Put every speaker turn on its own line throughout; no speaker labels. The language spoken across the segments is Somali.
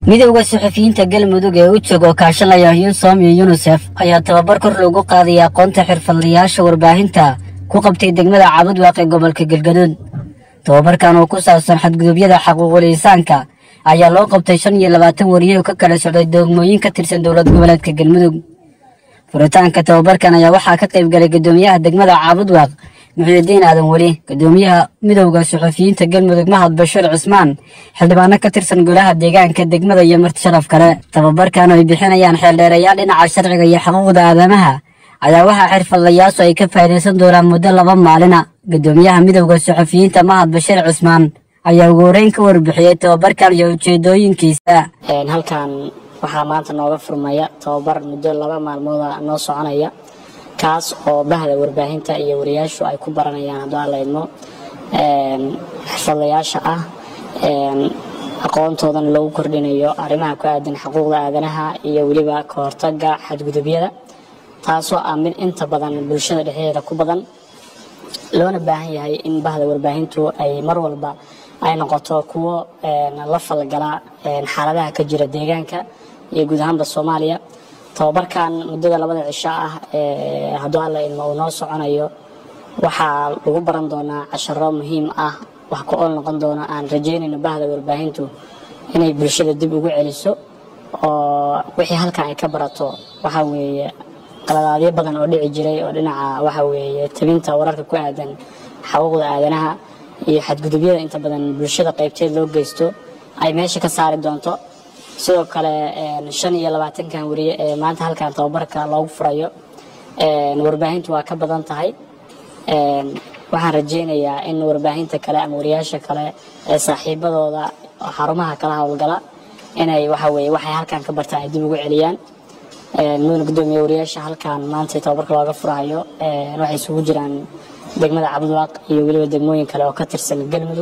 midowda suxufiyiinta galmudug ee u jooga oo kaashanaya yunsom iyo yunisef ayaa tababar kor loogu qaadaya aqoonta xirfadlayaasha warbaahinta ku qabtay degmada cabudwaaq ee gobolka galgaduud tababarkan oo ku saabsan xadgudubyada xaquuqul insaanka ayaa loo qabtay shan iyo labaatan wariye oo ka kala socday doogmooyin ka tirsan dowlad goboleedka galmudug furitaanka tababarkan ayaa waxaa ka qayb galay guddoomiyaha degmada caabudwaaq muxiidiin aadan weli guddoomiyaha midowda suxufiyiinta galmudug mahad bashiir cismaan xildhibaano ka tirsan golaha deegaanka degmada iyo marti sharaf kale tababarkan oo ay bixinayaan xeeldheerayaal dhinaca sharciga iyo xuquuqda aadamaha ayaa waxaa xirfadlayaashu ay ka faa'iidaysan doonaan muddo laba maalina guddoomiyaha midowda suxufiyiinta mahad bashiir cismaan ayaa ugu horeyn ka warbixiyey tababarkan iyo ujeedooyinkiisa
halkan waxaa maanta nooga furmaya tababar muddo laba maalmooda noo soconaya kaas oo bahda warbaahinta iyo wariyaashu ay ku baranayaan hadduu aan la idmo xirfadlayaasha ah aqoontoodana loogu kordhinayo arrimaha ku aadan xuquuqda aadanaha iyo weliba ka hortaga xadgudubyada taasoo ah mid inta badan bulshada dhexdeeda ku badan loona baahan yahay in bahda warbaahintu ay mar walba ay noqoto kuwo la falgala xaaladaha ka jira deegaanka iyo guud ahaanba soomaaliya tababarkan muddada labada cisho ah hadduu alla idmo uu noo soconayo waxaa lagu baran doonaa casharo muhiim ah wax ku ool noqon doona aan rajaynayno bahda warbaahintu inay bulshada dib ugu celiso oo wixii halkan ay ka barato waxa weeye qaladaadyo badan oo dhici jiray oo dhinaca waxa weeye tabinta wararka ku aadan xaquuqda aadanaha iyo xadgudubyada inta badan bulshada qaybteed loo geysto ay meesha ka saari doonto sidoo kale shan iyo labaatankan wariye ee maanta halkan tababarka loogu furayo warbaahintu waa ka badan tahay waxaan rajaynayaa in warbaahinta kale ama wariyaasha kale ee saaxiibadooda xarumaha kala howlgala inay waxa weye waxay halkan ka bartaan ay dib ugu celiyaan mudana gudoomiye wariyaasha halkan maanta tababarka looga furayo waxay isugu jiraan degmada cabudwaaq iyo weliba degmooyin kale oo ka tirsan galmudug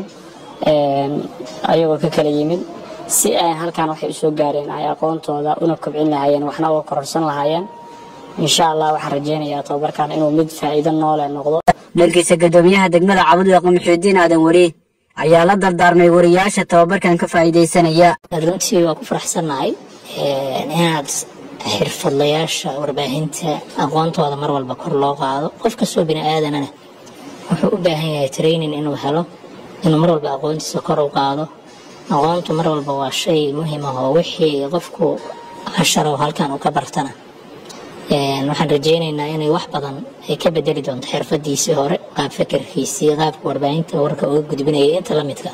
ayagoo ka kala yimid si ay halkan waxay usoo gaareen ay aqoontooda una kobcin lahaayeen waxna uga kororsan lahaayeen insha allah waxaan rajaynayaa tababarkan inuu mid faa'iido noole noqdo
dhankiisa guddoomiyaha degmada cabudwaaq muxiidiin aadan weli ayaa la dardaarmay wariyaasha tababarkan ka faa'iidaysanaya
runtii waa ku faraxsannahay inaad xirfadlayaasha warbaahinta aqoontooda mar walba kor loo qaado qof kastoo bini aadanana wuxuu u baahan yahay training inuu helo inuu mar walba aqoontiisa kor u qaado aqoontu mar walba waa shay muhiim ah oo wixii qofku casharo halkan uu ka bartana waxaan rajaynaynaa inay wax badan ay ka bedeli doonto xirfadiisii hore qaab fikirkiisii qaabka warbaahinta warka uga gudbinaya inta la midka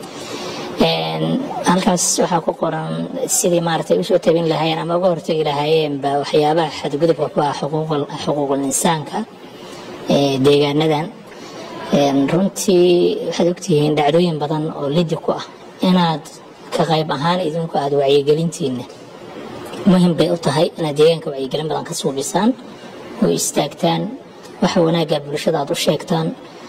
halkaas waxaa ku qoran sidii maaragtay usoo tabin lahaayeen ama uga hortagi lahaayeenba waxyaabaha xadgudubka ku ah xuquuqul insaanka deegaanadan runtii waxaad ogtihiin dhacdooyin badan oo lidi ku ah inaad ka qayb ahaan idinku aada wacyigelintiina muhim bay u tahay inaad deegaanka wacyigelin badan ka suubisaan oo istaagtaan waxa wanaagga bulshada aad u sheegtaan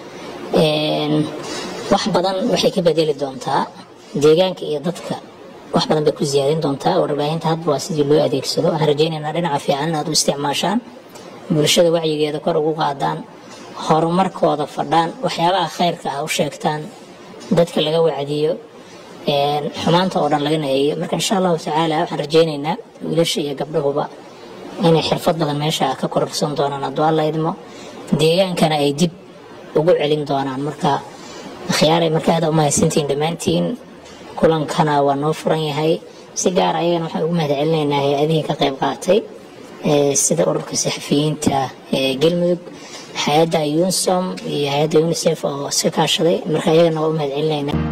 wax badan waxay ka bedeli doontaa deegaanka iyo dadka wax badan bay ku siyaadin doontaa warbaahinta hadba waa sidii loo adeegsado waxaan rajaynaynaa dhinaca fiican inaad u isticmaashaan bulshada wacyigeeda kor ugu qaadaan horumarkooda fadhaan waxyaabaha khayrka ah u sheegtaan dadka laga wacdiyo xumaanta oo dhan laga naheeyo marka insha allahu tacaala waxaan rajaynaynaa wiilasha iyo gabdhahuba inay xirfad badan meesha ka kororsan doonaan hadduu alla idmo deegaankana ay dib ugu celin doonaan marka akhyaaray marka aad u mahadsantihiin dhammaantiin kulankana waa noo furan yahay si gaar ayagana waxaan ugu mahad celinaynaa hay-adihii ka qayb qaatay sida ururka saxafiyiinta ee galmudug hay-adda yunsom iyo hay-adda unisef oo iska kaashaday marka ayagana waa u mahad celinaynaa